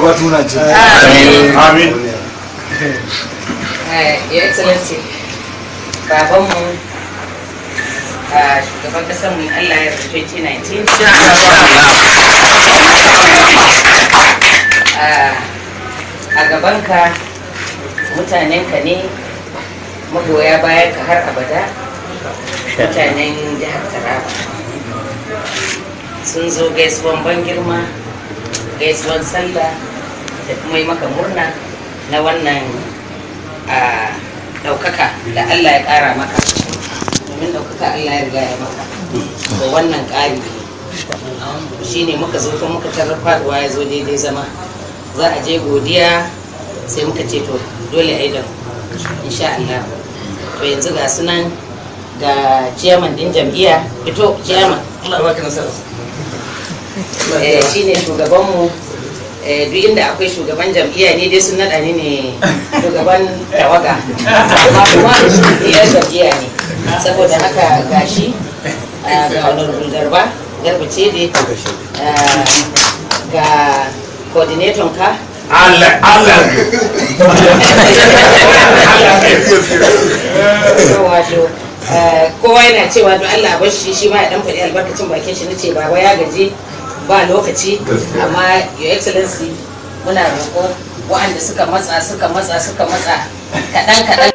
shugaba tuna ce Amin. Eh, Your Excellency, babanmu a shugaban kasar mu Allah ya rufe 2019. Ah, A gabanka mutanenka ne magoya bayan ka har abada mutanen jihar Taraba. Sun zo gaisuwan ban girma, gaisuwan sallah da kuma yi maka murna na wannan a ɗaukaka da Allah ya ƙara maka domin ɗaukaka Allah ya riga ya maka da wannan ƙari shi ne muka zo kuma muka tarar faɗuwa ya zo daidai zama za a je godiya sai muka ce to dole a yi da mu insha Allah to yanzu ga sunan ga ciyaman din jam'iyya fito ciyaman Allah ya baka nasara eh shine shugabanmu eh, duk inda akwai shugaban jam'iyya ne dai sun naɗa ni ne shugaban tawaga amma kuma iya jam'iyya ne saboda haka gashi ah, ga honorable garba garba ce dai ah, ga coordinator ka Allah, Allah. wato eh, kowa yana cewa don Allah bar shi shi ma ya dan faɗi albarkacin bakin shi nace baba ya gaji ba lokaci amma your excellency muna roƙo waɗanda suka matsa suka matsa suka matsa kaɗan kaɗan